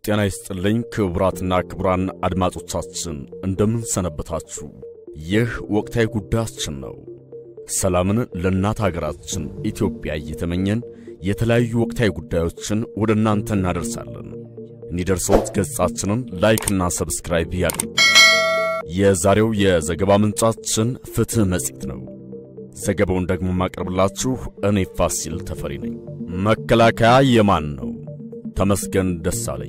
ጤና ይስጥልኝ ክቡራትና ክቡራን አድማጮቻችን እንደምን ሰነበታችሁ? ይህ ወቅታዊ ጉዳያችን ነው። ሰላምን ለእናት ሀገራችን ኢትዮጵያ እየተመኘን የተለያዩ ወቅታዊ ጉዳዮችን ወደ እናንተ እናደርሳለን። እንዲደርሶት ገጻችንን ላይክና ሰብስክራይብ ያድርጉ። የዛሬው የዘገባ ምንጫችን ፍትሕ መጽሔት ነው። ዘገባውን ደግሞ ማቀርብላችሁ እኔ ፋሲል ተፈሪ ነኝ። መከላከያ የማን ነው? ተመስገን ደሳለኝ።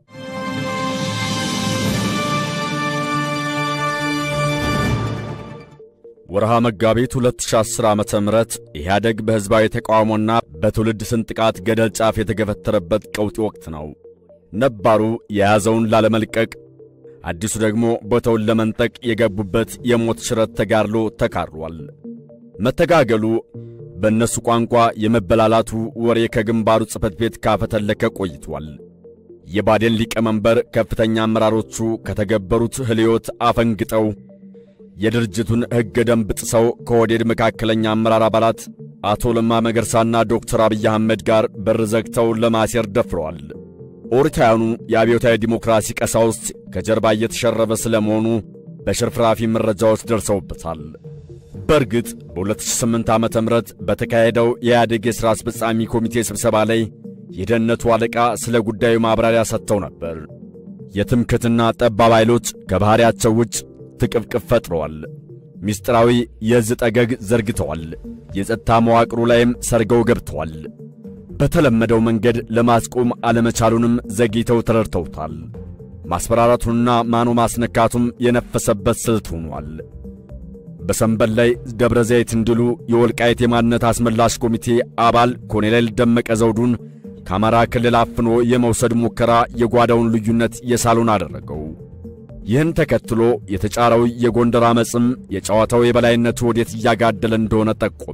ወርሃ መጋቢት 2010 ዓመተ ምህረት ኢህአደግ በሕዝባዊ ተቃውሞና በትውልድ ስንጥቃት ገደል ጫፍ የተገፈተረበት ቀውጢ ወቅት ነው። ነባሩ የያዘውን ላለመልቀቅ፣ አዲሱ ደግሞ ቦታውን ለመንጠቅ የገቡበት የሞት ሽረት ተጋድሎ ተካሯል። መተጋገሉ በእነሱ ቋንቋ የመበላላቱ ወሬ ከግንባሩ ጽሕፈት ቤት ካፈተለከ ቆይቷል። የባዴን ሊቀመንበር ከፍተኛ አመራሮቹ ከተገበሩት ህልዮት አፈንግጠው የድርጅቱን ሕገ ደንብ ጥሰው ከወዴድ መካከለኛ አመራር አባላት አቶ ለማ መገርሳና ዶክተር አብይ አህመድ ጋር በር ዘግተው ለማሴር ደፍረዋል። ኦርታውያኑ የአብዮታዊ ዲሞክራሲ ቀሳውስት ከጀርባ እየተሸረበ ስለመሆኑ በሽርፍራፊ መረጃዎች ደርሰውበታል። በእርግጥ በ2008 ዓ ም በተካሄደው የኢህአዴግ የሥራ አስፈጻሚ ኮሚቴ ስብሰባ ላይ የደህንነቱ አለቃ ስለ ጉዳዩ ማብራሪያ ሰጥተው ነበር። የትምክትና ጠባብ ኃይሎች ከባሕሪያቸው ውጭ ትቅፍቅፍ ፈጥረዋል። ምስጢራዊ የእዝ ጠገግ ዘርግተዋል። የጸጥታ መዋቅሩ ላይም ሰርገው ገብተዋል። በተለመደው መንገድ ለማስቆም አለመቻሉንም ዘግይተው ተረድተውታል። ማስፈራራቱንና ማኖ ማስነካቱም የነፈሰበት ስልት ሆኗል። በሰንበል ላይ ደብረ ዘይት እንዲሉ የወልቃይት የማንነት አስመላሽ ኮሚቴ አባል ኮሎኔል ደመቀ ዘውዱን ከአማራ ክልል አፍኖ የመውሰድ ሙከራ የጓዳውን ልዩነት የሳሉን አደረገው። ይህን ተከትሎ የተጫረው የጎንደር ዓመፅም የጨዋታው የበላይነቱ ወዴት እያጋደለ እንደሆነ ጠቆመ።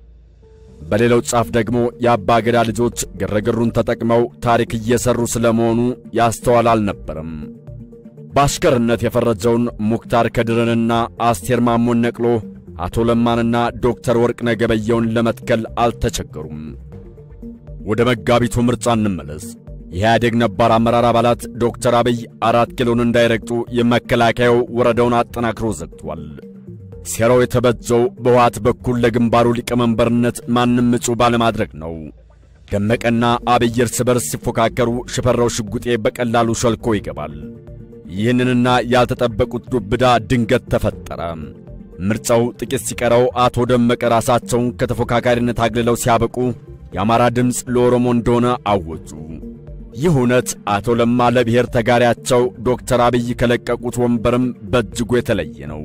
በሌላው ጫፍ ደግሞ የአባ ገዳ ልጆች ግርግሩን ተጠቅመው ታሪክ እየሠሩ ስለመሆኑ ያስተዋል አልነበረም። በአሽከርነት የፈረጀውን ሙክታር ከድርንና አስቴር ማሞን ነቅሎ አቶ ለማንና ዶክተር ወርቅነህ ገበየውን ለመትከል አልተቸገሩም። ወደ መጋቢቱ ምርጫ እንመለስ። የኢህአዴግ ነባር አመራር አባላት ዶክተር አብይ አራት ኪሎን እንዳይረግጡ የመከላከያው ወረዳውን አጠናክሮ ዘግቷል። ሴራው የተበጀው በውሃት በኩል ለግንባሩ ሊቀመንበርነት ማንም እጩ ባለማድረግ ነው። ደመቀና አብይ እርስ በርስ ሲፎካከሩ ሽፈራው ሽጉጤ በቀላሉ ሸልኮ ይገባል። ይህንንና ያልተጠበቁት ዱብዳ ድንገት ተፈጠረ። ምርጫው ጥቂት ሲቀረው አቶ ደመቀ ራሳቸውን ከተፎካካሪነት አግልለው ሲያበቁ የአማራ ድምፅ ለኦሮሞ እንደሆነ አወጁ። ይህ እውነት አቶ ለማ ለብሔር ተጋሪያቸው ዶክተር አብይ ከለቀቁት ወንበርም በእጅጉ የተለየ ነው።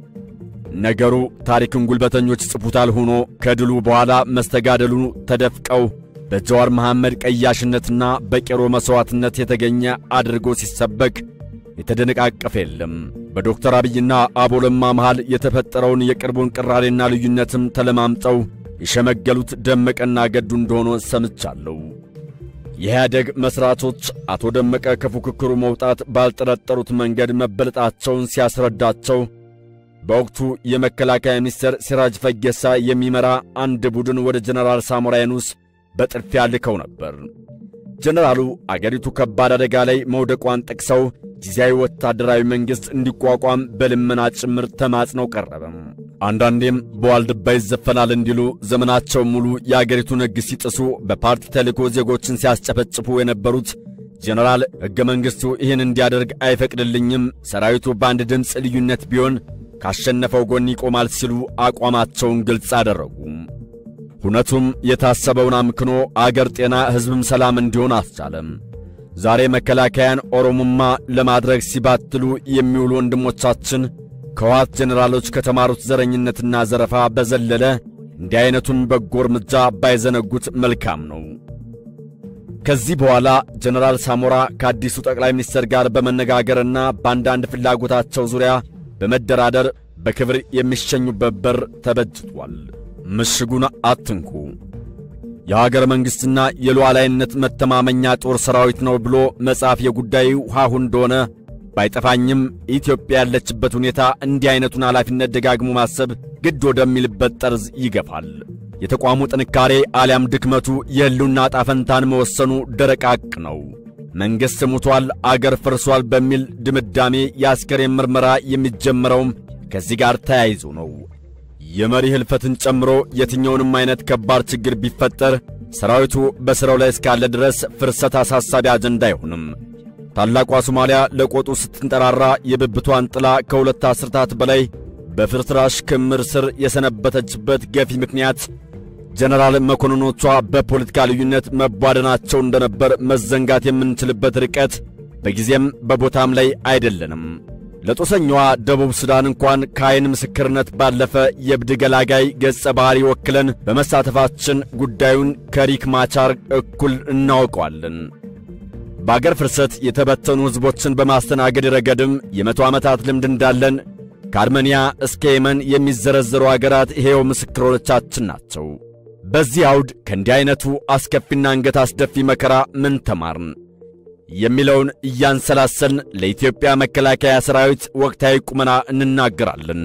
ነገሩ ታሪክን ጉልበተኞች ጽፉታል ሆኖ ከድሉ በኋላ መስተጋደሉ ተደፍቀው በጀዋር መሐመድ ቀያሽነትና በቄሮ መሥዋዕትነት የተገኘ አድርጎ ሲሰበክ የተደነቃቀፈ የለም። በዶክተር አብይና አቦ ለማ መሃል የተፈጠረውን የቅርቡን ቅራሬና ልዩነትም ተለማምጠው የሸመገሉት ደመቀና ገዱ እንደሆነ ሰምቻለሁ። የኢህአደግ መሥራቾች አቶ ደመቀ ከፉክክሩ መውጣት ባልጠረጠሩት መንገድ መበለጣቸውን ሲያስረዳቸው በወቅቱ የመከላከያ ሚኒስትር ሲራጅ ፈጌሳ የሚመራ አንድ ቡድን ወደ ጀነራል ሳሞራ የኑስ በጥድፊያ ልከው ነበር። ጀነራሉ አገሪቱ ከባድ አደጋ ላይ መውደቋን ጠቅሰው ጊዜያዊ ወታደራዊ መንግሥት እንዲቋቋም በልመና ጭምር ተማጽነው ቀረበም። አንዳንዴም በዋልድባ ይዘፈናል እንዲሉ ዘመናቸው ሙሉ የአገሪቱን ሕግ ሲጥሱ በፓርቲ ተልእኮ ዜጎችን ሲያስጨፈጭፉ የነበሩት ጀነራል ሕገ መንግሥቱ ይህን እንዲያደርግ አይፈቅድልኝም፣ ሰራዊቱ በአንድ ድምፅ ልዩነት ቢሆን ካሸነፈው ጎን ይቆማል ሲሉ አቋማቸውን ግልጽ አደረጉ። ሁነቱም የታሰበውን አምክኖ አገር ጤና፣ ሕዝብም ሰላም እንዲሆን አስቻለም። ዛሬ መከላከያን ኦሮሞማ ለማድረግ ሲባትሉ የሚውሉ ወንድሞቻችን ከዋት ጀኔራሎች ከተማሩት ዘረኝነትና ዘረፋ በዘለለ እንዲህ ዐይነቱን በጎ እርምጃ ባይዘነጉት መልካም ነው። ከዚህ በኋላ ጀነራል ሳሞራ ከአዲሱ ጠቅላይ ሚኒስትር ጋር በመነጋገርና በአንዳንድ ፍላጎታቸው ዙሪያ በመደራደር በክብር የሚሸኙበት በር ተበጅቷል። ምሽጉን አትንኩ፣ የሀገር መንግሥትና የሉዓላዊነት መተማመኛ ጦር ሰራዊት ነው ብሎ መጻፍ የጉዳዩ ሐሁ እንደሆነ ባይጠፋኝም ኢትዮጵያ ያለችበት ሁኔታ እንዲህ ዐይነቱን ኃላፊነት ደጋግሞ ማሰብ ግድ ወደሚልበት ጠርዝ ይገፋል። የተቋሙ ጥንካሬ አሊያም ድክመቱ የሕልውና ጣፈንታን መወሰኑ ደረቅ ሐቅ ነው። መንግሥት ሙቷል፣ አገር ፈርሷል በሚል ድምዳሜ የአስከሬን ምርመራ የሚጀመረውም ከዚህ ጋር ተያይዞ ነው። የመሪ ሕልፈትን ጨምሮ የትኛውንም አይነት ከባድ ችግር ቢፈጠር ሰራዊቱ በሥራው ላይ እስካለ ድረስ ፍርሰት አሳሳቢ አጀንዳ አይሆንም። ታላቋ ሶማሊያ ለቆጡ ስትንጠራራ የብብቷን ጥላ ከሁለት አስርታት በላይ በፍርስራሽ ክምር ስር የሰነበተችበት ገፊ ምክንያት ጀነራል መኮንኖቿ በፖለቲካ ልዩነት መቧደናቸው እንደነበር መዘንጋት የምንችልበት ርቀት በጊዜም በቦታም ላይ አይደለንም። ለጦሰኛዋ ደቡብ ሱዳን እንኳን ከዐይን ምስክርነት ባለፈ የእብድ ገላጋይ ገጸ ባሕሪ ወክለን በመሳተፋችን ጉዳዩን ከሪክ ማቻር እኩል እናውቀዋለን። በአገር ፍርሰት የተበተኑ ሕዝቦችን በማስተናገድ ረገድም የመቶ ዓመታት ልምድ እንዳለን ከአርሜንያ እስከ የመን የሚዘረዘሩ አገራት ይሄው ምስክሮቻችን ናቸው። በዚህ አውድ ከእንዲህ ዐይነቱ አስከፊና አንገት አስደፊ መከራ ምን ተማርን የሚለውን እያንሰላሰልን ለኢትዮጵያ መከላከያ ሠራዊት ወቅታዊ ቁመና እንናገራለን።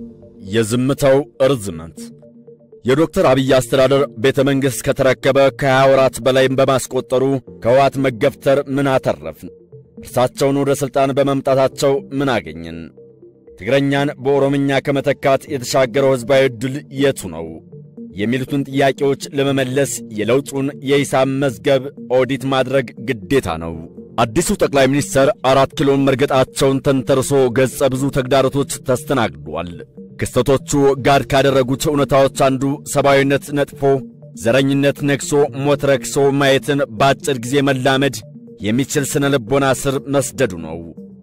የዝምታው እርዝመት የዶክተር አብይ አስተዳደር ቤተ መንግሥት ከተረከበ ከሀያ ወራት በላይም በማስቆጠሩ ከሕወሓት መገፍተር ምን አተረፍን? እርሳቸውን ወደ ሥልጣን በመምጣታቸው ምን አገኘን? ትግረኛን በኦሮምኛ ከመተካት የተሻገረው ሕዝባዊ ዕድል የቱ ነው? የሚሉትን ጥያቄዎች ለመመለስ የለውጡን የሂሳብ መዝገብ ኦዲት ማድረግ ግዴታ ነው። አዲሱ ጠቅላይ ሚኒስትር አራት ኪሎን መርገጣቸውን ተንተርሶ ገጸ ብዙ ተግዳሮቶች ተስተናግዷል። ክስተቶቹ ጋድ ካደረጉት እውነታዎች አንዱ ሰብአዊነት ነጥፎ ዘረኝነት ነግሶ ሞት ረክሶ ማየትን በአጭር ጊዜ መላመድ የሚችል ስነ ልቦና ስር መስደዱ ነው።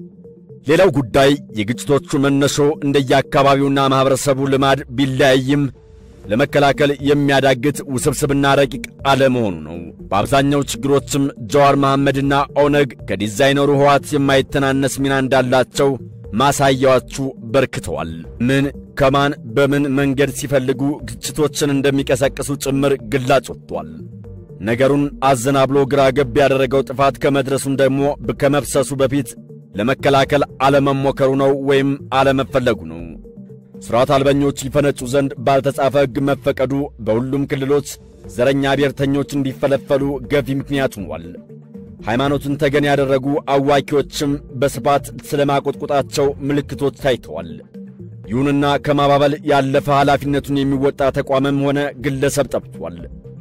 ሌላው ጉዳይ የግጭቶቹ መነሾ እንደየአካባቢውና ማኅበረሰቡ ልማድ ቢለያይም ለመከላከል የሚያዳግት ውስብስብና ረቂቅ አለመሆኑ ነው። በአብዛኛው ችግሮችም ጀዋር መሐመድና ኦነግ ከዲዛይነሩ ሕወሓት የማይተናነስ ሚና እንዳላቸው ማሳያዎቹ በርክተዋል። ምን ከማን በምን መንገድ ሲፈልጉ ግጭቶችን እንደሚቀሰቅሱ ጭምር ግላጭ ወጥቷል። ነገሩን አዘናብሎ ግራ ገብ ያደረገው ጥፋት ከመድረሱም ደግሞ ከመፍሰሱ በፊት ለመከላከል አለመሞከሩ ነው ወይም አለመፈለጉ ነው። ሥርዓት አልበኞች ይፈነጩ ዘንድ ባልተጻፈ ሕግ መፈቀዱ በሁሉም ክልሎች ዘረኛ ብሔርተኞች እንዲፈለፈሉ ገፊ ምክንያት ሆኗል። ሃይማኖትን ተገን ያደረጉ አዋኪዎችም በስፋት ስለ ማቆጥቆጣቸው ምልክቶች ታይተዋል። ይሁንና ከማባበል ያለፈ ኃላፊነቱን የሚወጣ ተቋምም ሆነ ግለሰብ ጠፍቷል።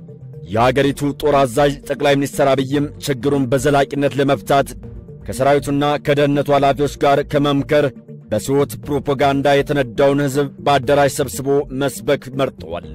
የአገሪቱ ጦር አዛዥ ጠቅላይ ሚኒስትር አብይም ችግሩን በዘላቂነት ለመፍታት ከሰራዊቱና ከደህንነቱ ኃላፊዎች ጋር ከመምከር በስዎት ፕሮፓጋንዳ የተነዳውን ሕዝብ በአዳራሽ ሰብስቦ መስበክ መርጠዋል።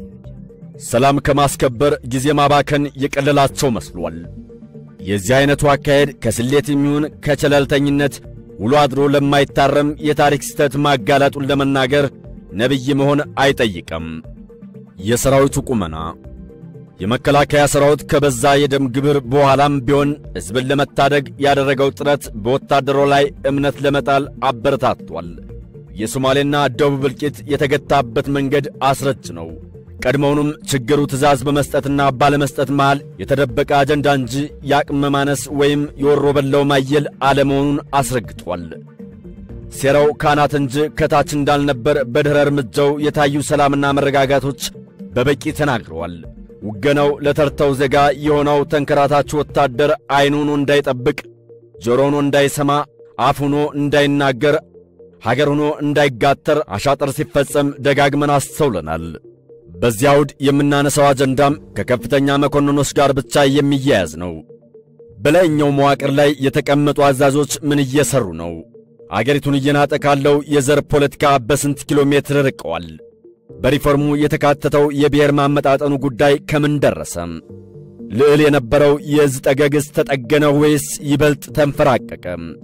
ሰላም ከማስከበር ጊዜ ማባከን የቀለላቸው መስሏል። የዚህ ዐይነቱ አካሄድ ከስሌት የሚሆን ከቸለልተኝነት ውሎ አድሮ ለማይታረም የታሪክ ስህተት ማጋለጡን ለመናገር ነቢይ መሆን አይጠይቅም። የሰራዊቱ ቁመና የመከላከያ ሠራዊት ከበዛ የደም ግብር በኋላም ቢሆን ሕዝብን ለመታደግ ያደረገው ጥረት በወታደሮ ላይ እምነት ለመጣል አበረታቷል። የሶማሌና ደቡብ እልቂት የተገታበት መንገድ አስረጅ ነው። ቀድሞውንም ችግሩ ትዕዛዝ በመስጠትና ባለመስጠት መሃል የተደበቀ አጀንዳ እንጂ የአቅም ማነስ ወይም የወሮ በላው ማየል አለመሆኑን አስረግጧል። ሴራው ካናት እንጂ ከታች እንዳልነበር በድኅረ እርምጃው የታዩ ሰላምና መረጋጋቶች በበቂ ተናግረዋል። ውገናው ለተርተው ዜጋ የሆነው ተንከራታች ወታደር ዐይን ሆኖ እንዳይጠብቅ፣ ጆሮ ሆኖ እንዳይሰማ፣ አፍ ሆኖ እንዳይናገር፣ ሀገር ሆኖ እንዳይጋተር አሻጥር ሲፈጸም ደጋግመን አስተውለናል። በዚህ አውድ የምናነሳው አጀንዳም ከከፍተኛ መኮንኖች ጋር ብቻ የሚያያዝ ነው። በላይኛው መዋቅር ላይ የተቀመጡ አዛዦች ምን እየሠሩ ነው? አገሪቱን እየናጠ ካለው የዘር ፖለቲካ በስንት ኪሎ ሜትር ርቀዋል? በሪፎርሙ የተካተተው የብሔር ማመጣጠኑ ጉዳይ ከምን ደረሰ? ልዕል የነበረው የዕዝ ጠገግስ ተጠገነ ወይስ ይበልጥ ተንፈራቀቀ?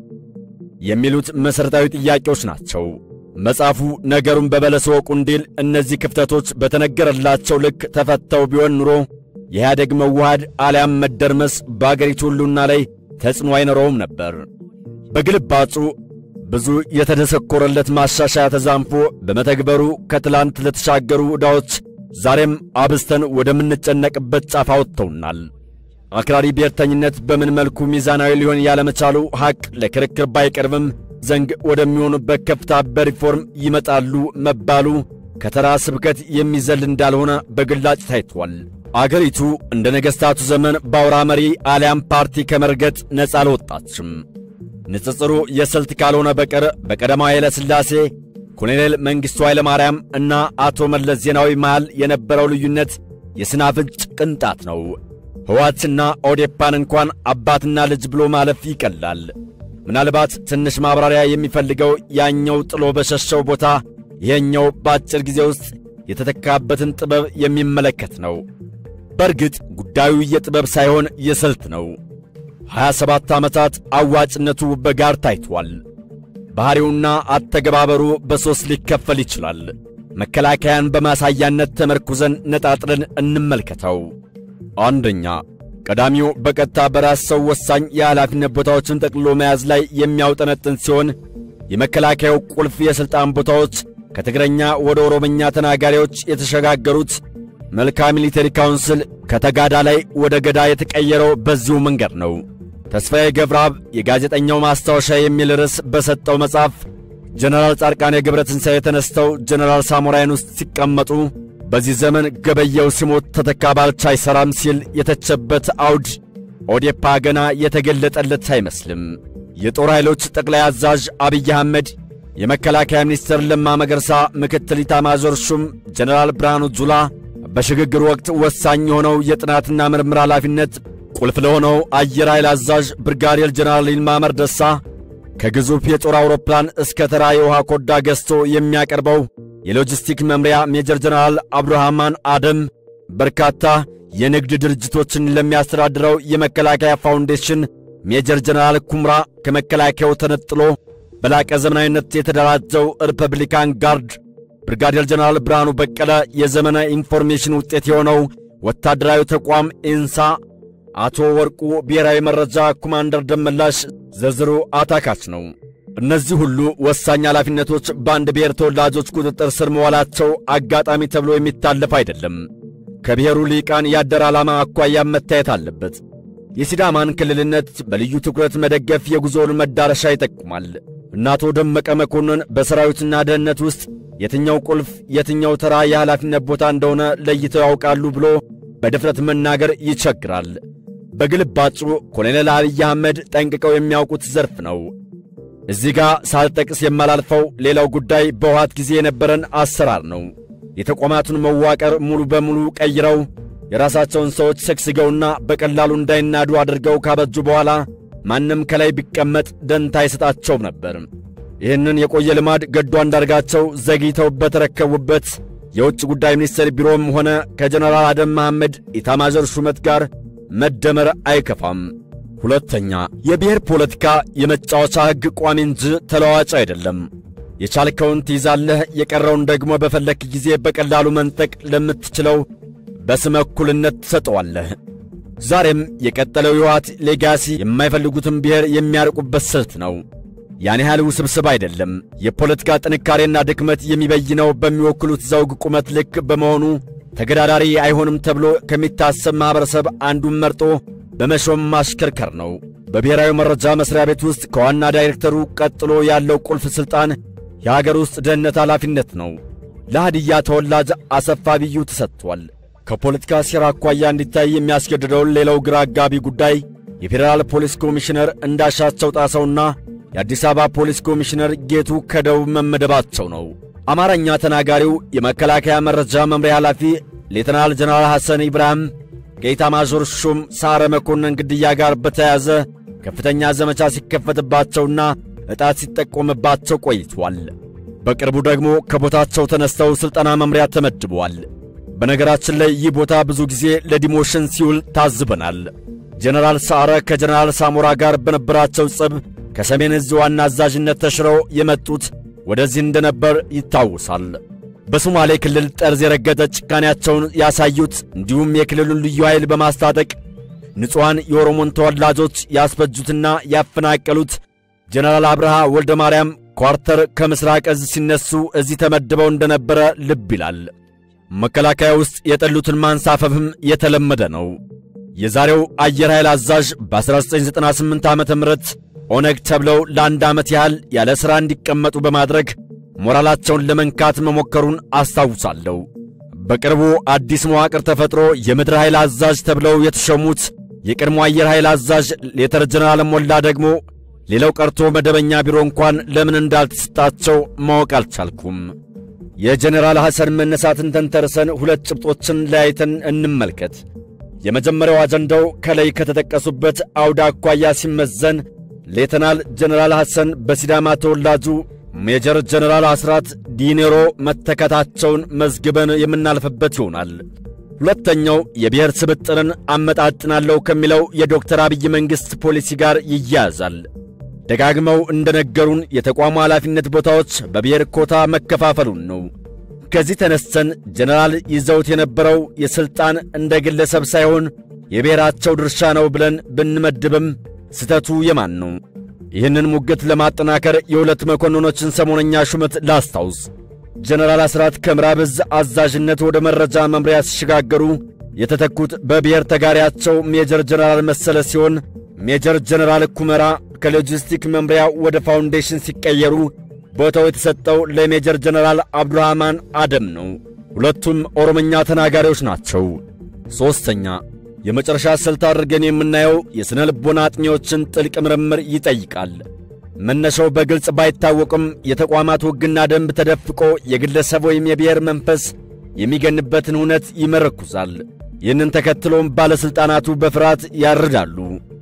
የሚሉት መሠረታዊ ጥያቄዎች ናቸው። መጽሐፉ ነገሩን በበለስ ወቁ እንዲል እነዚህ ክፍተቶች በተነገረላቸው ልክ ተፈተው ቢሆን ኑሮ የኢህአደግ መዋሃድ አሊያም መደርመስ በአገሪቱ ሁሉና ላይ ተጽዕኖ አይኖረውም ነበር። በግልባጩ ብዙ የተደሰኮረለት ማሻሻያ ተዛንፎ በመተግበሩ ከትላንት ለተሻገሩ ዕዳዎች ዛሬም አብዝተን ወደምንጨነቅበት ጫፍ አውጥተውናል። አክራሪ ብሔርተኝነት በምን መልኩ ሚዛናዊ ሊሆን ያለመቻሉ ሐቅ ለክርክር ባይቀርብም ዘንግ ወደሚሆኑበት ከፍታ በሪፎርም ይመጣሉ መባሉ ከተራ ስብከት የሚዘል እንዳልሆነ በግላጭ ታይቷል። አገሪቱ እንደ ነገሥታቱ ዘመን በአውራ መሪ አሊያም ፓርቲ ከመርገጥ ነፃ አልወጣችም። ንጽጽሩ የስልት ካልሆነ በቀር በቀዳማዊ ኃይለ ሥላሴ ኮሎኔል መንግሥቱ ኃይለ ማርያም እና አቶ መለስ ዜናዊ መሃል የነበረው ልዩነት የስናፍጭ ቅንጣት ነው። ሕወሓትና ኦዴፓን እንኳን አባትና ልጅ ብሎ ማለፍ ይቀላል። ምናልባት ትንሽ ማብራሪያ የሚፈልገው ያኛው ጥሎ በሸሸው ቦታ ይሄኛው በአጭር ጊዜ ውስጥ የተተካበትን ጥበብ የሚመለከት ነው። በእርግጥ ጉዳዩ የጥበብ ሳይሆን የስልት ነው። 27 ዓመታት አዋጭነቱ በጋር ታይቷል። ባሕሪውና አተገባበሩ በሦስት ሊከፈል ይችላል። መከላከያን በማሳያነት ተመርኩዘን ነጣጥለን እንመልከተው። አንደኛ፣ ቀዳሚው በቀጥታ በራስ ሰው ወሳኝ የኃላፊነት ቦታዎችን ጠቅልሎ መያዝ ላይ የሚያውጠነጥን ሲሆን የመከላከያው ቁልፍ የሥልጣን ቦታዎች ከትግረኛ ወደ ኦሮምኛ ተናጋሪዎች የተሸጋገሩት መልካ ሚሊተሪ ካውንስል ከተጋዳ ላይ ወደ ገዳ የተቀየረው በዚሁ መንገድ ነው። ተስፋዬ ገብረአብ የጋዜጠኛው ማስታወሻ የሚል ርዕስ በሰጠው መጽሐፍ ጀነራል ጻድቃኔ ገብረ ትንሣኤ ተነስተው ጀነራል ሳሞራይን ውስጥ ሲቀመጡ በዚህ ዘመን ገበየው ሲሞት ተተካ ባልቻ አይሠራም ሲል የተቸበት አውድ ኦዴፓ ገና የተገለጠለት አይመስልም። የጦር ኃይሎች ጠቅላይ አዛዥ አብይ አህመድ፣ የመከላከያ ሚኒስትር ለማ መገርሳ፣ ምክትል ኢታማዦር ሹም ጀነራል ብርሃኑ ጁላ በሽግግር ወቅት ወሳኝ የሆነው የጥናትና ምርምር ኃላፊነት ቁልፍ ለሆነው አየር ኃይል አዛዥ ብርጋዴር ጀነራል ይልማ መርደሳ ከግዙፍ የጦር አውሮፕላን እስከ ተራ የውሃ ኮዳ ገዝቶ የሚያቀርበው የሎጂስቲክ መምሪያ ሜጀር ጀነራል አብዱራህማን አደም በርካታ የንግድ ድርጅቶችን ለሚያስተዳድረው የመከላከያ ፋውንዴሽን ሜጀር ጀነራል ኩምራ ከመከላከያው ተነጥሎ በላቀ ዘመናዊነት የተደራጀው ሪፐብሊካን ጋርድ ብርጋዴር ጀነራል ብርሃኑ በቀለ የዘመነ ኢንፎርሜሽን ውጤት የሆነው ወታደራዊ ተቋም ኢንሳ፣ አቶ ወርቁ ብሔራዊ መረጃ ኮማንደር ደመላሽ ዝርዝሩ አታካች ነው። እነዚህ ሁሉ ወሳኝ ኃላፊነቶች በአንድ ብሔር ተወላጆች ቁጥጥር ስር መዋላቸው አጋጣሚ ተብሎ የሚታለፍ አይደለም። ከብሔሩ ሊቃን ያደረ ዓላማ አኳያም መታየት አለበት። የሲዳማን ክልልነት በልዩ ትኩረት መደገፍ የጉዞውን መዳረሻ ይጠቁማል። እነ አቶ ደመቀ መኮንን በሰራዊትና ደህንነት ውስጥ የትኛው ቁልፍ የትኛው ተራ የኃላፊነት ቦታ እንደሆነ ለይተው ያውቃሉ ብሎ በድፍረት መናገር ይቸግራል። በግልባጩ ኮሎኔል አብይ አህመድ ጠንቅቀው የሚያውቁት ዘርፍ ነው። እዚህ ጋር ሳልጠቅስ የማላልፈው ሌላው ጉዳይ በውሃት ጊዜ የነበረን አሰራር ነው። የተቋማቱን መዋቅር ሙሉ በሙሉ ቀይረው የራሳቸውን ሰዎች ሰግስገውና በቀላሉ እንዳይናዱ አድርገው ካበጁ በኋላ ማንም ከላይ ቢቀመጥ ደንታ አይሰጣቸውም ነበር። ይህንን የቆየ ልማድ ገዱ አንዳርጋቸው ዘግይተው በተረከቡበት የውጭ ጉዳይ ሚኒስቴር ቢሮም ሆነ ከጀነራል አደም መሐመድ ኢታማዦር ሹመት ጋር መደመር አይከፋም። ሁለተኛ፣ የብሔር ፖለቲካ የመጫወቻ ሕግ ቋሚ እንጂ ተለዋጭ አይደለም። የቻልከውን ትይዛለህ፣ የቀረውን ደግሞ በፈለክ ጊዜ በቀላሉ መንጠቅ ለምትችለው በስመ እኩልነት ትሰጠዋለህ። ዛሬም የቀጠለው የህወሓት ሌጋሲ የማይፈልጉትን ብሔር የሚያርቁበት ስልት ነው። ያን ያህል ውስብስብ አይደለም። የፖለቲካ ጥንካሬና ድክመት የሚበይነው በሚወክሉት ዘውግ ቁመት ልክ በመሆኑ ተገዳዳሪ አይሆንም ተብሎ ከሚታሰብ ማኅበረሰብ አንዱን መርጦ በመሾም ማሽከርከር ነው። በብሔራዊ መረጃ መሥሪያ ቤት ውስጥ ከዋና ዳይሬክተሩ ቀጥሎ ያለው ቁልፍ ሥልጣን የአገር ውስጥ ደህንነት ኃላፊነት ነው። ለሃዲያ ተወላጅ አሰፋ ብዩ ተሰጥቷል። ከፖለቲካ ሴራ አኳያ እንዲታይ የሚያስገድደውን ሌላው ግራ አጋቢ ጉዳይ የፌዴራል ፖሊስ ኮሚሽነር እንዳሻቸው ጣሰውና የአዲስ አበባ ፖሊስ ኮሚሽነር ጌቱ ከደቡብ መመደባቸው ነው። አማርኛ ተናጋሪው የመከላከያ መረጃ መምሪያ ኃላፊ ሌተናል ጀነራል ሐሰን ኢብራሂም ከኢታማዦር ሹም ሳረ መኮንን ግድያ ጋር በተያያዘ ከፍተኛ ዘመቻ ሲከፈትባቸውና ዕጣት ሲጠቆምባቸው ቆይቷል። በቅርቡ ደግሞ ከቦታቸው ተነስተው ሥልጠና መምሪያ ተመድበዋል። በነገራችን ላይ ይህ ቦታ ብዙ ጊዜ ለዲሞሽን ሲውል ታዝበናል። ጀነራል ሰዓረ ከጀነራል ሳሞራ ጋር በነበራቸው ጽብ ከሰሜን ዕዝ ዋና አዛዥነት ተሽረው የመጡት ወደዚህ እንደነበር ይታወሳል። በሶማሌ ክልል ጠርዝ የረገጠ ጭካኔያቸውን ያሳዩት እንዲሁም የክልሉን ልዩ ኃይል በማስታጠቅ ንጹሐን የኦሮሞን ተወላጆች ያስፈጁትና ያፈናቀሉት ጀነራል አብርሃ ወልደ ማርያም ኳርተር ከምሥራቅ ዕዝ ሲነሱ እዚህ ተመድበው እንደነበረ ልብ ይላል። መከላከያ ውስጥ የጠሉትን ማንሳፈፍም የተለመደ ነው። የዛሬው አየር ኃይል አዛዥ በ1998 ዓ ም ኦነግ ተብለው ለአንድ ዓመት ያህል ያለ ሥራ እንዲቀመጡ በማድረግ ሞራላቸውን ለመንካት መሞከሩን አስታውሳለሁ። በቅርቡ አዲስ መዋቅር ተፈጥሮ የምድር ኃይል አዛዥ ተብለው የተሾሙት የቀድሞ አየር ኃይል አዛዥ ሌተር ጀነራል ሞላ ደግሞ ሌላው ቀርቶ መደበኛ ቢሮ እንኳን ለምን እንዳልተሰጣቸው ማወቅ አልቻልኩም። የጀኔራል ሐሰን መነሳትን ተንተርሰን ሁለት ጭብጦችን ለያይተን እንመልከት። የመጀመሪያው አጀንዳው ከላይ ከተጠቀሱበት አውደ አኳያ ሲመዘን ሌተናል ጀነራል ሐሰን በሲዳማ ተወላጁ ሜጀር ጀነራል አስራት ዲኔሮ መተካታቸውን መዝግበን የምናልፍበት ይሆናል። ሁለተኛው የብሔር ስብጥርን አመጣጥናለሁ ከሚለው የዶክተር አብይ መንግሥት ፖሊሲ ጋር ይያያዛል። ደጋግመው እንደነገሩን የተቋሙ ኃላፊነት ቦታዎች በብሔር ኮታ መከፋፈሉን ነው። ከዚህ ተነስተን ጀነራል ይዘውት የነበረው የሥልጣን እንደ ግለሰብ ሳይሆን የብሔራቸው ድርሻ ነው ብለን ብንመድብም ስተቱ የማን ነው? ይህንን ሙግት ለማጠናከር የሁለት መኮንኖችን ሰሞነኛ ሹመት ላስታውስ። ጀነራል አስራት ከምዕራብ ዕዝ አዛዥነት ወደ መረጃ መምሪያ ሲሸጋገሩ የተተኩት በብሔር ተጋሪያቸው ሜጀር ጀነራል መሰለ ሲሆን ሜጀር ጀነራል ኩመራ ከሎጂስቲክ መምሪያ ወደ ፋውንዴሽን ሲቀየሩ ቦታው የተሰጠው ለሜጀር ጀነራል አብዱራህማን አደም ነው። ሁለቱም ኦሮምኛ ተናጋሪዎች ናቸው። ሦስተኛ የመጨረሻ ስልት አድርገን የምናየው የሥነ ልቦና አጥኚዎችን ጥልቅ ምርምር ይጠይቃል። መነሻው በግልጽ ባይታወቅም የተቋማት ሕግና ደንብ ተደፍቆ የግለሰብ ወይም የብሔር መንፈስ የሚገንበትን እውነት ይመረኩዛል። ይህንን ተከትሎም ባለሥልጣናቱ በፍርሃት ያርዳሉ።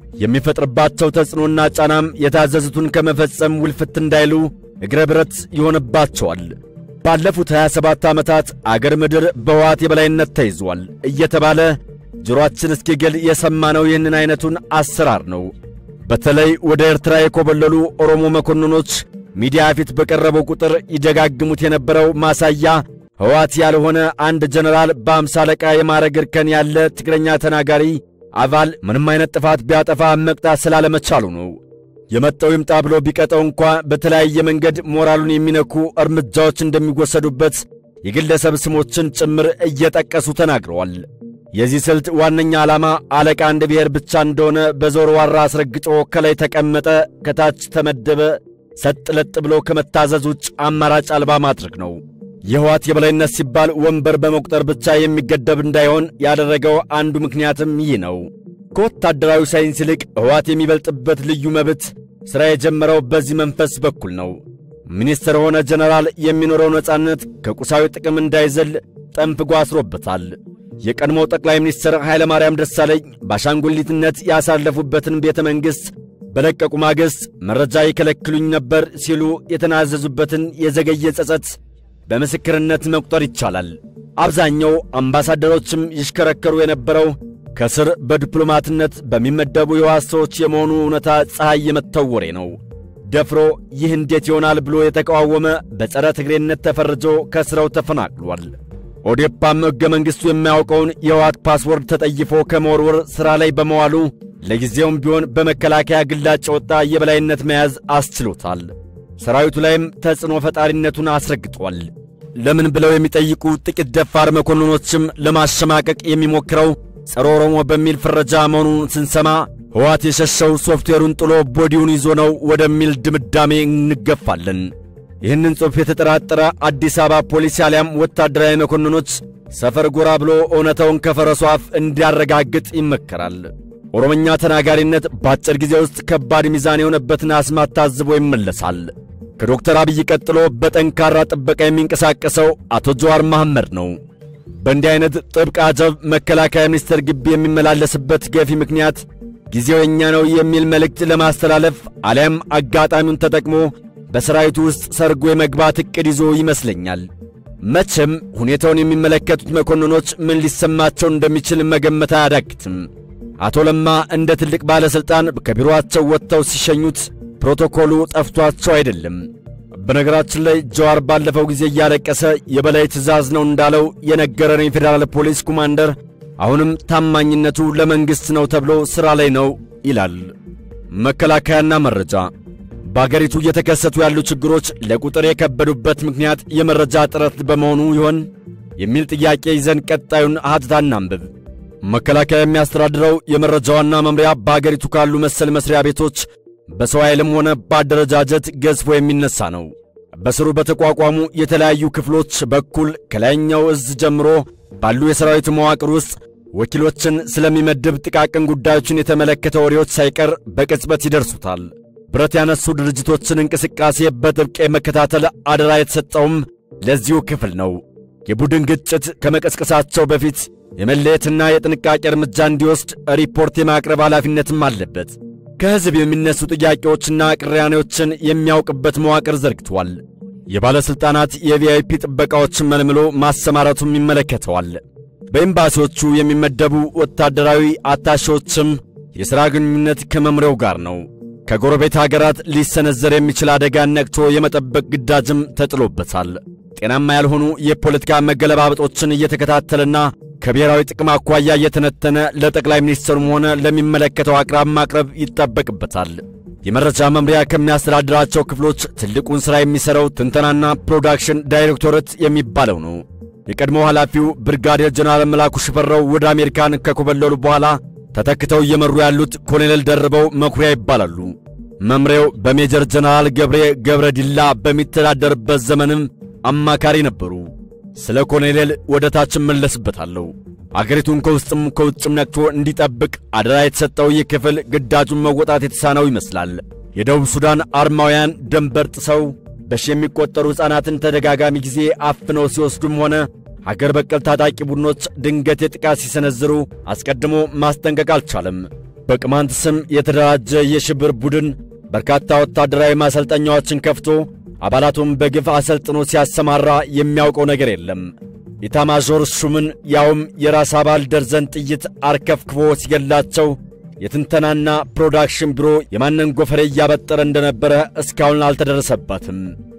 የሚፈጥርባቸው ተጽዕኖና ጫናም የታዘዙትን ከመፈጸም ውልፍት እንዳይሉ እግረ ብረት ይሆንባቸዋል። ባለፉት 27 ዓመታት አገር ምድር በሕወሓት የበላይነት ተይዟል እየተባለ ጆሮአችን እስኪገል የሰማነው ይህንን ዐይነቱን አሰራር ነው። በተለይ ወደ ኤርትራ የኮበለሉ ኦሮሞ መኮንኖች ሚዲያ ፊት በቀረበው ቁጥር ይደጋግሙት የነበረው ማሳያ ሕወሓት ያልሆነ አንድ ጀነራል በአምሳ አለቃ የማዕረግ እርከን ያለ ትግረኛ ተናጋሪ አባል ምንም አይነት ጥፋት ቢያጠፋ መቅጣት ስላለመቻሉ ነው። የመጣው ይምጣ ብሎ ቢቀጠው እንኳ በተለያየ መንገድ ሞራሉን የሚነኩ እርምጃዎች እንደሚወሰዱበት የግለሰብ ስሞችን ጭምር እየጠቀሱ ተናግረዋል። የዚህ ስልት ዋነኛ ዓላማ አለቃ አንድ ብሔር ብቻ እንደሆነ በዞር ዋራ አስረግጦ ከላይ ተቀመጠ፣ ከታች ተመደበ፣ ሰጥ ለጥ ብሎ ከመታዘዝ ውጭ አማራጭ አልባ ማድረግ ነው። የሕወሓት የበላይነት ሲባል ወንበር በመቁጠር ብቻ የሚገደብ እንዳይሆን ያደረገው አንዱ ምክንያትም ይህ ነው። ከወታደራዊ ሳይንስ ይልቅ ሕወሓት የሚበልጥበት ልዩ መብት ሥራ የጀመረው በዚህ መንፈስ በኩል ነው። ሚኒስትር ሆነ ጀነራል የሚኖረው ነጻነት ከቁሳዊ ጥቅም እንዳይዘል ጠንፍጎ አስሮበታል። የቀድሞው ጠቅላይ ሚኒስትር ኃይለ ማርያም ደሳለኝ በአሻንጉሊትነት ያሳለፉበትን ቤተ መንግሥት በለቀቁ ማግስት መረጃ ይከለክሉኝ ነበር ሲሉ የተናዘዙበትን የዘገየ ጸጸት በምስክርነት መቁጠር ይቻላል። አብዛኛው አምባሳደሮችም ይሽከረከሩ የነበረው ከስር በዲፕሎማትነት በሚመደቡ የሕወሓት ሰዎች የመሆኑ እውነታ ፀሐይ የመታው ወሬ ነው። ደፍሮ ይህ እንዴት ይሆናል ብሎ የተቃወመ በጸረ ትግሬነት ተፈርጆ ከሥራው ተፈናቅሏል። ኦዴፓም ሕገ መንግሥቱ የማያውቀውን የሕወሓት ፓስወርድ ተጠይፎ ከመወርወር ሥራ ላይ በመዋሉ ለጊዜውም ቢሆን በመከላከያ ግላጭ ወጣ የበላይነት መያዝ አስችሎታል። ሰራዊቱ ላይም ተጽዕኖ ፈጣሪነቱን አስረግጧል። ለምን ብለው የሚጠይቁ ጥቂት ደፋር መኮንኖችም ለማሸማቀቅ የሚሞክረው ጸረ ኦሮሞ በሚል ፍረጃ መሆኑን ስንሰማ ሕወሓት የሸሸው ሶፍትዌሩን ጥሎ ቦዲውን ይዞ ነው ወደሚል ድምዳሜ እንገፋለን። ይህንን ጽሑፍ የተጠራጠረ አዲስ አበባ ፖሊስ አሊያም ወታደራዊ መኮንኖች ሰፈር ጎራ ብሎ እውነታውን ከፈረሱ አፍ እንዲያረጋግጥ ይመከራል። ኦሮምኛ ተናጋሪነት በአጭር ጊዜ ውስጥ ከባድ ሚዛን የሆነበትን አስማት ታዝቦ ይመለሳል። ከዶክተር አብይ ቀጥሎ በጠንካራ ጥበቃ የሚንቀሳቀሰው አቶ ጀዋር መሐመድ ነው። በእንዲህ አይነት ጥብቅ አጀብ መከላከያ ሚኒስቴር ግቢ የሚመላለስበት ገፊ ምክንያት ጊዜው የኛ ነው የሚል መልእክት ለማስተላለፍ አሊያም አጋጣሚውን ተጠቅሞ በሰራዊቱ ውስጥ ሰርጎ የመግባት ዕቅድ ይዞ ይመስለኛል። መቼም ሁኔታውን የሚመለከቱት መኮንኖች ምን ሊሰማቸው እንደሚችል መገመት አያዳግትም። አቶ ለማ እንደ ትልቅ ባለሥልጣን ከቢሮአቸው ወጥተው ሲሸኙት ፕሮቶኮሉ ጠፍቷቸው አይደለም። በነገራችን ላይ ጀዋር ባለፈው ጊዜ እያለቀሰ የበላይ ትዕዛዝ ነው እንዳለው የነገረን የፌዴራል ፖሊስ ኮማንደር አሁንም ታማኝነቱ ለመንግሥት ነው ተብሎ ሥራ ላይ ነው ይላል። መከላከያና መረጃ በአገሪቱ እየተከሰቱ ያሉ ችግሮች ለቁጥር የከበዱበት ምክንያት የመረጃ እጥረት በመሆኑ ይሆን የሚል ጥያቄ ይዘን ቀጣዩን ሀተታ እናንብብ። መከላከያ የሚያስተዳድረው የመረጃ ዋና መምሪያ በአገሪቱ ካሉ መሰል መስሪያ ቤቶች በሰው ኃይልም ሆነ በአደረጃጀት ገዝፎ የሚነሳ ነው። በስሩ በተቋቋሙ የተለያዩ ክፍሎች በኩል ከላይኛው እዝ ጀምሮ ባሉ የሰራዊት መዋቅር ውስጥ ወኪሎችን ስለሚመድብ ጥቃቅን ጉዳዮችን የተመለከተ ወሬዎች ሳይቀር በቅጽበት ይደርሱታል። ብረት ያነሱ ድርጅቶችን እንቅስቃሴ በጥብቅ የመከታተል አደራ የተሰጠውም ለዚሁ ክፍል ነው። የቡድን ግጭት ከመቀስቀሳቸው በፊት የመለየትና የጥንቃቄ እርምጃ እንዲወስድ ሪፖርት የማቅረብ ኃላፊነትም አለበት። ከሕዝብ የሚነሱ ጥያቄዎችና ቅራኔዎችን የሚያውቅበት መዋቅር ዘርግቷል። የባለሥልጣናት የቪአይፒ ጥበቃዎችን መልምሎ ማሰማራቱም ይመለከተዋል። በኤምባሲዎቹ የሚመደቡ ወታደራዊ አታሼዎችም የሥራ ግንኙነት ከመምሪያው ጋር ነው። ከጎረቤት አገራት ሊሰነዘር የሚችል አደጋን ነቅቶ የመጠበቅ ግዳጅም ተጥሎበታል። ጤናማ ያልሆኑ የፖለቲካ መገለባበጦችን እየተከታተለና ከብሔራዊ ጥቅም አኳያ እየተነተነ ለጠቅላይ ሚኒስትሩም ሆነ ለሚመለከተው አቅራብ ማቅረብ ይጠበቅበታል። የመረጃ መምሪያ ከሚያስተዳድራቸው ክፍሎች ትልቁን ሥራ የሚሠራው ትንተናና ፕሮዳክሽን ዳይሬክቶሬት የሚባለው ነው። የቀድሞው ኃላፊው ብርጋዴር ጀነራል መላኩ ሽፈራው ወደ አሜሪካን ከኮበለሉ በኋላ ተተክተው እየመሩ ያሉት ኮሎኔል ደርበው መኩሪያ ይባላሉ። መምሪያው በሜጀር ጀነራል ገብሬ ገብረ ዲላ በሚተዳደርበት ዘመንም አማካሪ ነበሩ። ስለ ኮሎኔል ወደ ታች እመለስበታለሁ። አገሪቱን ከውስጥም ከውጭም ነቅቶ እንዲጠብቅ አደራ የተሰጠው ይህ ክፍል ግዳጁን መወጣት የተሳነው ይመስላል። የደቡብ ሱዳን አርማውያን ደንበር ጥሰው በሺ የሚቆጠሩ ሕፃናትን ተደጋጋሚ ጊዜ አፍነው ሲወስዱም ሆነ ሀገር በቀል ታጣቂ ቡድኖች ድንገት የጥቃት ሲሰነዝሩ አስቀድሞ ማስጠንቀቅ አልቻለም። በቅማንት ስም የተደራጀ የሽብር ቡድን በርካታ ወታደራዊ ማሰልጠኛዎችን ከፍቶ አባላቱን በግፍ አሰልጥኖ ሲያሰማራ የሚያውቀው ነገር የለም። ኢታማዦር ሹምን ያውም የራስ አባል ደርዘን ጥይት አርከፍክፎ ሲገላቸው የትንተናና ፕሮዳክሽን ቢሮ የማንን ጎፈሬ እያበጠረ እንደነበረ እስካሁን አልተደረሰባትም።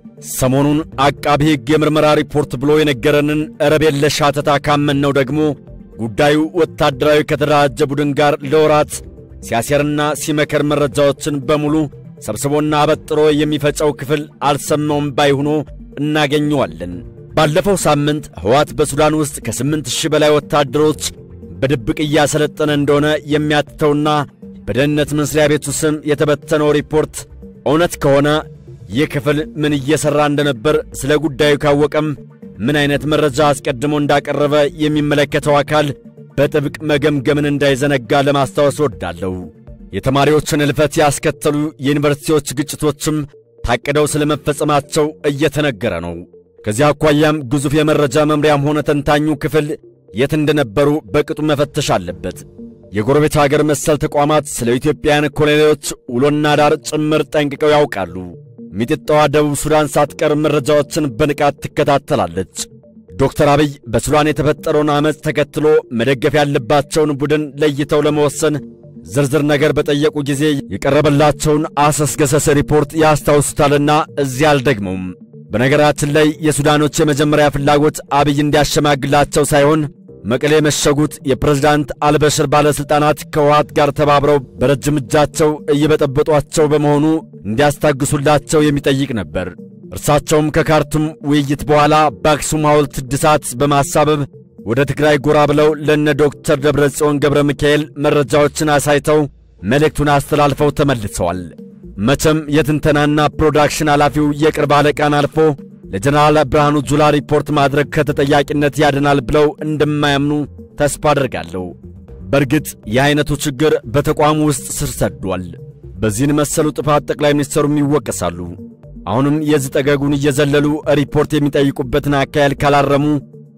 ሰሞኑን አቃቢ ሕግ የምርመራ ሪፖርት ብሎ የነገረንን ረብ የለሽ ሐተታ ካመንነው ደግሞ ጉዳዩ ወታደራዊ ከተደራጀ ቡድን ጋር ለወራት ሲያሴርና ሲመከር መረጃዎችን በሙሉ ሰብስቦና አበጥሮ የሚፈጨው ክፍል አልሰማውም ባይ ሆኖ እናገኘዋለን። ባለፈው ሳምንት ሕወሓት በሱዳን ውስጥ ከስምንት ሺህ በላይ ወታደሮች በድብቅ እያሰለጠነ እንደሆነ የሚያትተውና በደህንነት መስሪያ ቤቱ ስም የተበተነው ሪፖርት እውነት ከሆነ ይህ ክፍል ምን እየሠራ እንደነበር ስለ ጉዳዩ ካወቀም ምን አይነት መረጃ አስቀድሞ እንዳቀረበ የሚመለከተው አካል በጥብቅ መገምገምን እንዳይዘነጋ ለማስታወስ ወዳለሁ። የተማሪዎችን እልፈት ያስከተሉ የዩኒቨርሲቲዎች ግጭቶችም ታቅደው ስለ መፈጸማቸው እየተነገረ ነው። ከዚህ አኳያም ግዙፍ የመረጃ መምሪያም ሆነ ተንታኙ ክፍል የት እንደነበሩ በቅጡ መፈተሽ አለበት። የጎረቤት አገር መሰል ተቋማት ስለ ኢትዮጵያውያን ኮሎኔሎች ውሎና ዳር ጭምር ጠንቅቀው ያውቃሉ። ሚጢጣዋ ደቡብ ሱዳን ሳትቀር መረጃዎችን በንቃት ትከታተላለች። ዶክተር አብይ በሱዳን የተፈጠረውን ዓመፅ ተከትሎ መደገፍ ያለባቸውን ቡድን ለይተው ለመወሰን ዝርዝር ነገር በጠየቁ ጊዜ የቀረበላቸውን አሰስገሰስ ሪፖርት ያስታውሱታልና እዚህ አልደግመውም። በነገራችን ላይ የሱዳኖች የመጀመሪያ ፍላጎት አብይ እንዲያሸማግላቸው ሳይሆን መቀሌ የመሸጉት የፕሬዝዳንት አልበሽር ባለሥልጣናት ከውሃት ጋር ተባብረው በረጅም እጃቸው እየበጠበጧቸው በመሆኑ እንዲያስታግሱላቸው የሚጠይቅ ነበር። እርሳቸውም ከካርቱም ውይይት በኋላ በአክሱም ሐውልት እድሳት በማሳበብ ወደ ትግራይ ጎራ ብለው ለነ ዶክተር ደብረ ጽዮን ገብረ ሚካኤል መረጃዎችን አሳይተው መልእክቱን አስተላልፈው ተመልሰዋል። መቼም የትንተናና ፕሮዳክሽን ኃላፊው የቅርብ አለቃን አልፎ ለጀነራል ብርሃኑ ጁላ ሪፖርት ማድረግ ከተጠያቂነት ያድናል ብለው እንደማያምኑ ተስፋ አደርጋለሁ። በእርግጥ የዐይነቱ ችግር በተቋሙ ውስጥ ስር ሰዷል። በዚህን መሰሉ ጥፋት ጠቅላይ ሚኒስትሩም ይወቀሳሉ። አሁንም የዚህ ጠገጉን እየዘለሉ ሪፖርት የሚጠይቁበትን አካሄድ ካላረሙ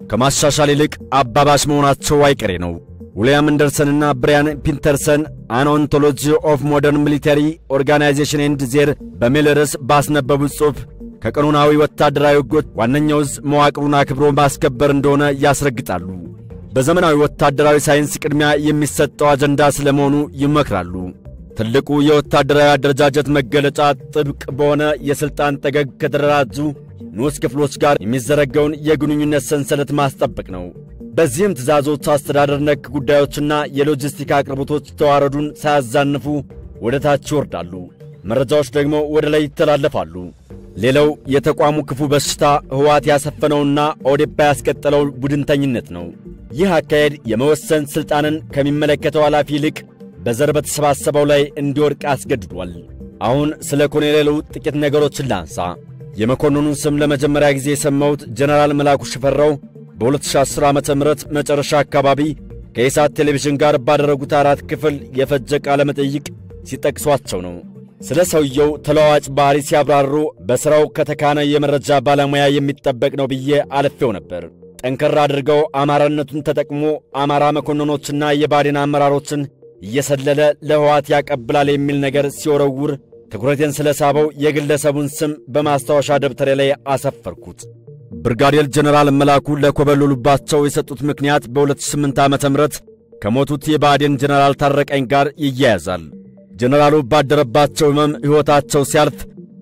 ከማሻሻል ይልቅ አባባሽ መሆናቸው አይቀሬ ነው። ዊልያም አንደርሰንና ብሪያን ፒንተርሰን አን ኦንቶሎጂ ኦፍ ሞደርን ሚሊተሪ ኦርጋናይዜሽን ኤንድ ዜር በሚል ርዕስ ባስነበቡት ጽሑፍ ከቀኖናዊ ወታደራዊ ሕጎች ዋነኛው ዕዝ መዋቅሩን አክብሮ ማስከበር እንደሆነ ያስረግጣሉ። በዘመናዊ ወታደራዊ ሳይንስ ቅድሚያ የሚሰጠው አጀንዳ ስለመሆኑ ይመክራሉ። ትልቁ የወታደራዊ አደረጃጀት መገለጫ ጥብቅ በሆነ የሥልጣን ጠገግ ከተደራጁ ንዑስ ክፍሎች ጋር የሚዘረጋውን የግንኙነት ሰንሰለት ማስጠበቅ ነው። በዚህም ትእዛዞች፣ አስተዳደር ነክ ጉዳዮችና የሎጂስቲክ አቅርቦቶች ተዋረዱን ሳያዛንፉ ወደ ታች ይወርዳሉ። መረጃዎች ደግሞ ወደ ላይ ይተላለፋሉ። ሌላው የተቋሙ ክፉ በሽታ ሕወሓት ያሰፈነውና ኦዴፓ ያስቀጠለው ቡድንተኝነት ነው። ይህ አካሄድ የመወሰን ሥልጣንን ከሚመለከተው ኃላፊ ይልቅ በዘር በተሰባሰበው ላይ እንዲወድቅ አስገድዷል። አሁን ስለ ኮሎኔሉ ጥቂት ነገሮችን ላንሳ። የመኮንኑን ስም ለመጀመሪያ ጊዜ የሰማሁት ጀነራል መላኩ ሽፈራው በ2010 ዓ ም መጨረሻ አካባቢ ከኢሳት ቴሌቪዥን ጋር ባደረጉት አራት ክፍል የፈጀ ቃለ መጠይቅ ሲጠቅሷቸው ነው። ስለ ሰውየው ተለዋዋጭ ባሕሪ ሲያብራሩ በሥራው ከተካነ የመረጃ ባለሙያ የሚጠበቅ ነው ብዬ አልፌው ነበር። ጠንከር አድርገው አማራነቱን ተጠቅሞ አማራ መኮንኖችና የባዴን አመራሮችን እየሰለለ ለሕወሓት ያቀብላል የሚል ነገር ሲወረውር ትኩረቴን ስለ ሳበው የግለሰቡን ስም በማስታወሻ ደብተሬ ላይ አሰፈርኩት። ብርጋዴር ጀነራል መላኩ ለኮበለሉባቸው የሰጡት ምክንያት በ2008 ዓ ም ከሞቱት የባዴን ጀነራል ታረቀኝ ጋር ይያያዛል። ጀነራሉ ባደረባቸው ሕመም ሕይወታቸው ሲያልፍ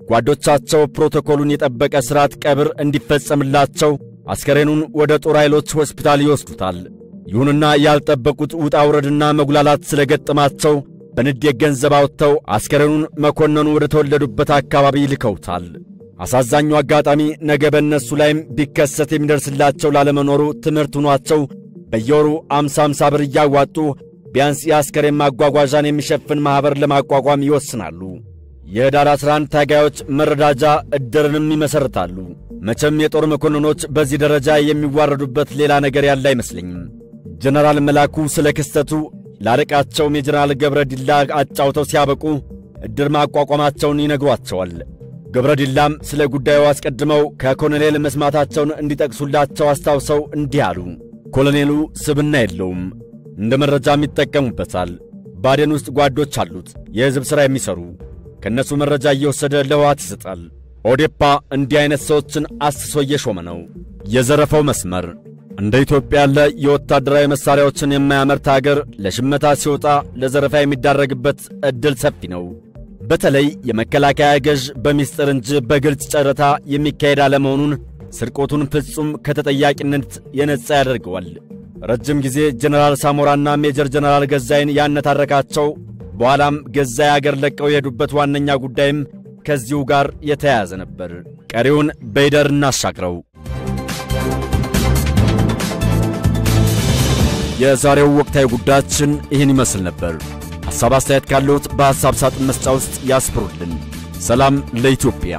ጓዶቻቸው ፕሮቶኮሉን የጠበቀ ሥርዓት ቀብር እንዲፈጸምላቸው አስከሬኑን ወደ ጦር ኃይሎች ሆስፒታል ይወስዱታል። ይሁንና ያልጠበቁት ውጣ ውረድና መጉላላት ስለገጠማቸው በንዴት ገንዘብ አውጥተው አስከሬኑን መኮንኑ ወደ ተወለዱበት አካባቢ ልከውታል። አሳዛኙ አጋጣሚ ነገ በእነሱ ላይም ቢከሰት የሚደርስላቸው ላለመኖሩ ትምህርት ሆኗቸው በየወሩ አምሳ አምሳ ብር እያዋጡ ቢያንስ የአስከሬን ማጓጓዣን የሚሸፍን ማኅበር ለማቋቋም ይወስናሉ። የኅዳር 11 ታጋዮች መረዳጃ ዕድርንም ይመሠርታሉ። መቼም የጦር መኮንኖች በዚህ ደረጃ የሚዋረዱበት ሌላ ነገር ያለ አይመስለኝም። ጀነራል መላኩ ስለ ክስተቱ ላለቃቸውም የጀነራል ገብረ ዲላ አጫውተው ሲያበቁ ዕድር ማቋቋማቸውን ይነግሯቸዋል። ገብረ ዲላም ስለ ጉዳዩ አስቀድመው ከኮሎኔል መስማታቸውን እንዲጠቅሱላቸው አስታውሰው እንዲህ አሉ። ኮሎኔሉ ስብና የለውም፣ እንደ መረጃም ይጠቀሙበታል። ባዴን ውስጥ ጓዶች አሉት፣ የሕዝብ ሥራ የሚሠሩ ከእነሱ መረጃ እየወሰደ ለሕወሓት ይሰጣል። ኦዴፓ እንዲህ ዐይነት ሰዎችን አስሶ እየሾመ ነው። የዘረፈው መስመር እንደ ኢትዮጵያ ያለ የወታደራዊ መሣሪያዎችን የማያመርት አገር ለሽመታ ሲወጣ ለዘረፋ የሚዳረግበት ዕድል ሰፊ ነው። በተለይ የመከላከያ ገዥ በሚስጥር እንጂ በግልጽ ጨረታ የሚካሄድ አለመሆኑን ስርቆቱን ፍጹም ከተጠያቂነት የነጻ ያደርገዋል። ረጅም ጊዜ ጀነራል ሳሞራና ሜጀር ጀነራል ገዛይን ያነታረካቸው በኋላም ገዛይ አገር ለቀው የሄዱበት ዋነኛ ጉዳይም ከዚሁ ጋር የተያያዘ ነበር። ቀሪውን በይደር እናሻግረው። የዛሬው ወቅታዊ ጉዳያችን ይህን ይመስል ነበር። ሐሳብ አስተያየት ካለዎት በሐሳብ ሳጥን መስጫ ውስጥ ያስፍሩልን። ሰላም ለኢትዮጵያ።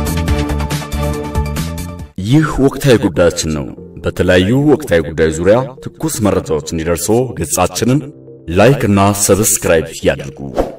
ይህ ወቅታዊ ጉዳያችን ነው። በተለያዩ ወቅታዊ ጉዳዮች ዙሪያ ትኩስ መረጃዎች እንዲደርሶ ገጻችንን ላይክ እና ሰብስክራይብ ያድርጉ።